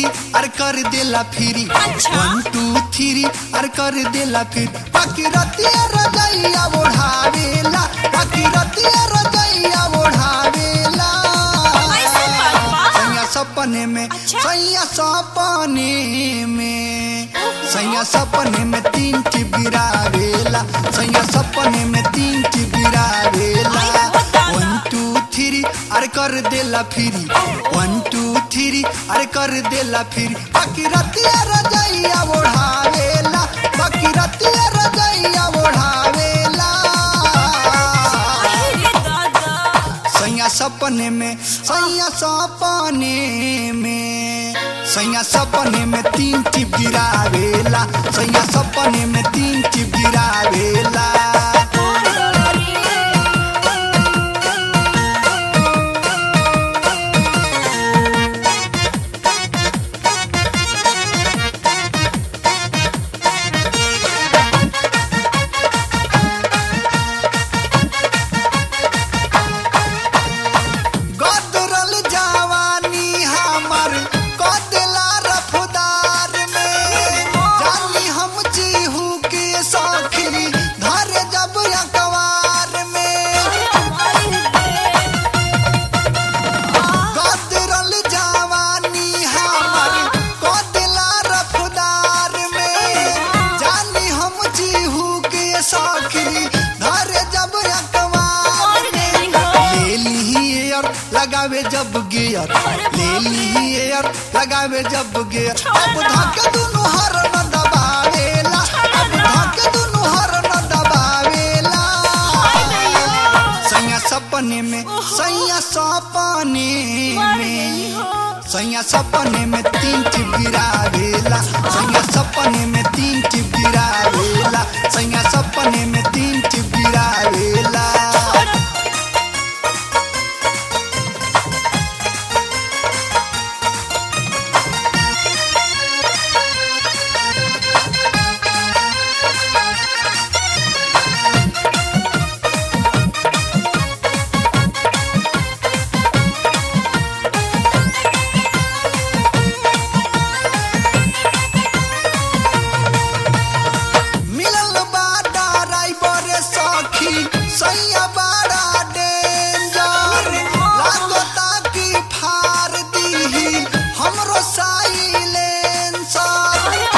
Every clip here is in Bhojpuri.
अर कर देला फिरी अच्छा। वन टू थ्री अर कर देला फिर बाकी रतिया रजैया ओढ़ावेला बाकी रतिया रजैया ओढ़ावेला ऐसे बात बा? सैया सपने में अच्छा। सैया सपने में सैया सपने में तीन टिप गिरावेला सैया सपने में तीन टिप गिरावेला आई हो दादा। वन टू थ्री अरे कर देला फिरी वन टू थ्री अरे कर देला फिरी बाकी रतिया रजैया ओढ़ावेला बाकी रतिया रजैया ओढ़ावेला अरे दादा सैया सपने में सैया सपने में सैया सपने में तीन टिप गिरावेला सैया सपने में तीन टिप गिरावेला गदरल जवानी हमर कदला रफदार में जानी हम जीहू के सौखी धर जब अखबार में गदरल जवानी हमर कदला रफदार में जानी हम जीहू के सौखी धर जब अखबार में ले ली एयर लगावे जब गियर ले ली एयर लगावे जब गियर अब धक दुनु हर न दबावेला अब धक दुनु हर न दबावेला सैया सपने में सैया सपने में सैया सपने में तीन टिप गिरावेला सैया सपने में तीन टिप गिरावेला सैया सपने में तीन टिप गिरावेला मिलल बाटा राइबर सखी सैया बाड़ा डेंजर लागता कि फार दीही हमरो साइलेंसर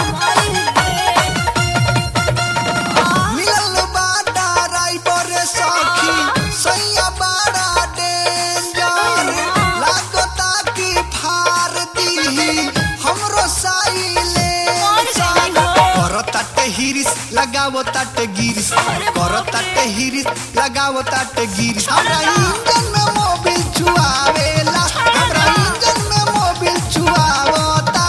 मिलल बाटा राइबर सखी सैया बाड़ा डेंजर लागता कि फार दीही हमरो साइलेंसर करो ताटे हिरिस लगावो ताटे गिरिस करो ताटे हिरिस लगावो ताटे गिरिस हमरा इंजन में मोबिल चुआवेला हमरा इंजन में मोबिल चुआवता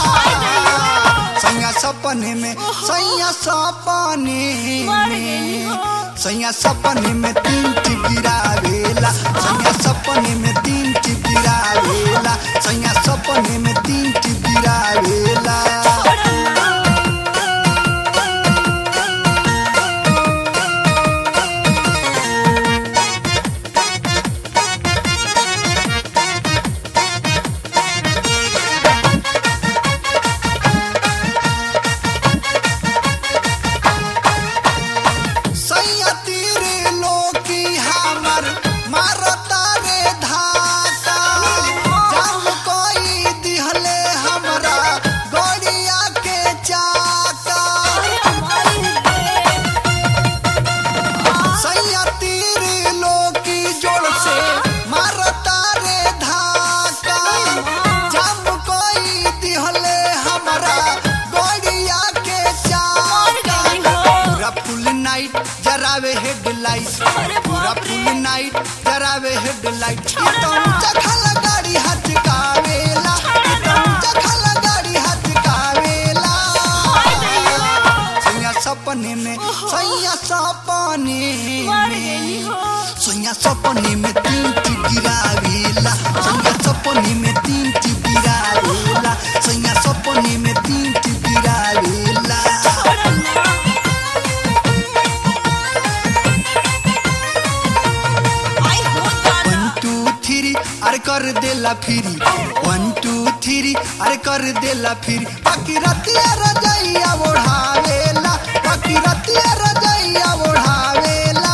सैया सपने में सैया सपने में सैया सपने में तीन टिप गिरावेला सैया सपने में तीन टिप गिरावेला सैया सपने में तीन टिप गिरावेला सैया तीरे लोकी हमर मारता रे धाका जब कोई दिहले हमरा गड़िया के चाका सैया तीरे लोकी जोड़ से मारता रे धाका जब कोई दिहले हमरा गड़िया के चाका पूरा फुल नाइट जरावे हेडलाइट पूरा फुल नाइट जरावे हेडलाइट ये तो ऊंचा खाला गाड़ी हाथ कावेला ये तो ऊंचा खाला गाड़ी हाथ कावेला सैया सपने में सैया सपने में सैया सपने में तीन टिप गिरावेला सैया सपने में तीन टिप गिरावेला सैया सपने में तीन टिप गिरावेला वन टू थ्री अरे कर देला फिरी वन टू थ्री अरे कर देला फिरी बाकी रतिया रजैया ओढ़ावेला बाकी रतिया रजैया ओढ़ावेला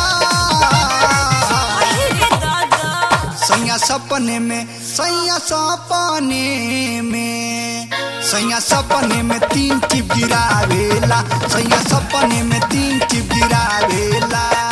अरे दादा सैया सपने में सैया सपने में सैया सपने में तीन टिप गिरावेला सैया सपने में तीन टिप गिरावेला